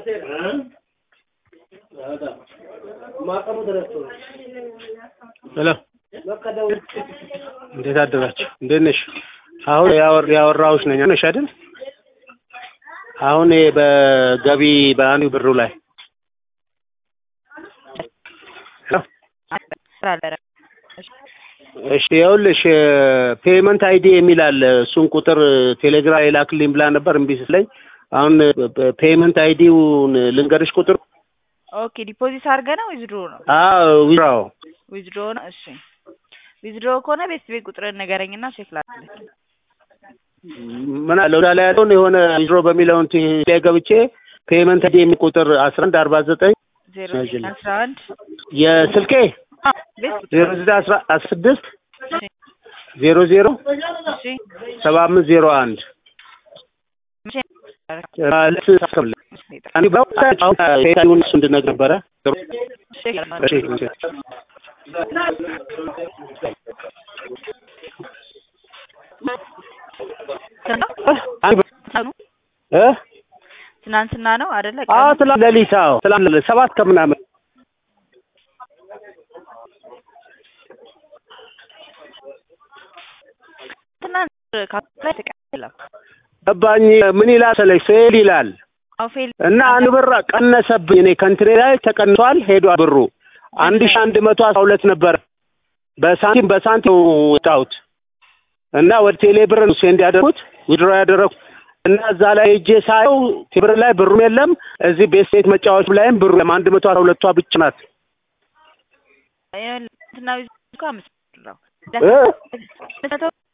ሄሎ እንዴት አደራችሁ? እንዴት ነሽ? አሁን ያወር ያወራሁሽ ነኝ ነሽ አይደል? አሁን በገቢ በአንዱ ብሩ ላይ እሺ ይኸውልሽ ፔመንት አይዲ የሚል አለ። እሱን ቁጥር ቴሌግራም የላክልኝ ብላ ነበር እምቢ ስትለኝ፣ አሁን ፔመንት አይዲውን ልንገርሽ ቁጥር። ኦኬ ዲፖዚት አድርገህ ነው ዊዝድሮ ነው? አዎ ዊዝድሮ ዊዝድሮ ነው። እሺ ዊዝድሮ ከሆነ ቤት ቤት ቁጥርን ንገረኝና ቼክ ላድርግ። ምን አለ ወዳ ላይ ያለውን የሆነ ዊዝድሮ በሚለው እንትን ላይ ገብቼ ፔመንት አይዲ የሚል ቁጥር አስራ አንድ አርባ ዘጠኝ ዜሮ አስራ አንድ የስልኬ ቤት ቁጥር ዜሮ ዘጠኝ አስራ ስድስት እሺ ዜሮ ዜሮ እሺ ሰባ አምስት ዜሮ አንድ መቼ ማለት ታስከብለ እኔ በአሁን አሁን ፔታዩን እሱ እንድነግር ነበረ። ቼክ እሺ እሺ አንድ እ ትናንትና ነው አይደለ? አዎ ትላንት ሌሊት አዎ ትላንት ሌሊት ሰባት ከምናምን ትናንት ካፕላይ ተቀበለ ገባኝ። ምን ይላል መሰለሽ ፌል ይላል አው ፌል እና አንድ ብር ቀነሰብኝ። እኔ ከእንትኔ ላይ ተቀንሷል ሄዷል ብሩ አንድ ሺህ አንድ መቶ አስራ ሁለት ነበር በሳንቲም በሳንቲም ወጣሁት እና ወደ ቴሌ ብር ነው ሴንድ ያደረኩት ዊድሮ ያደረኩት እና እዛ ላይ ሄጄ ሳየው ብር ላይ ብሩም የለም። እዚህ ቤት ሴት መጫወች ላይም ብሩ የለም። አንድ መቶ አስራ ሁለቷ ብቻ ናት። እንትና ዊዝድሮ እኮ አምስት ብር ነው እ መቶ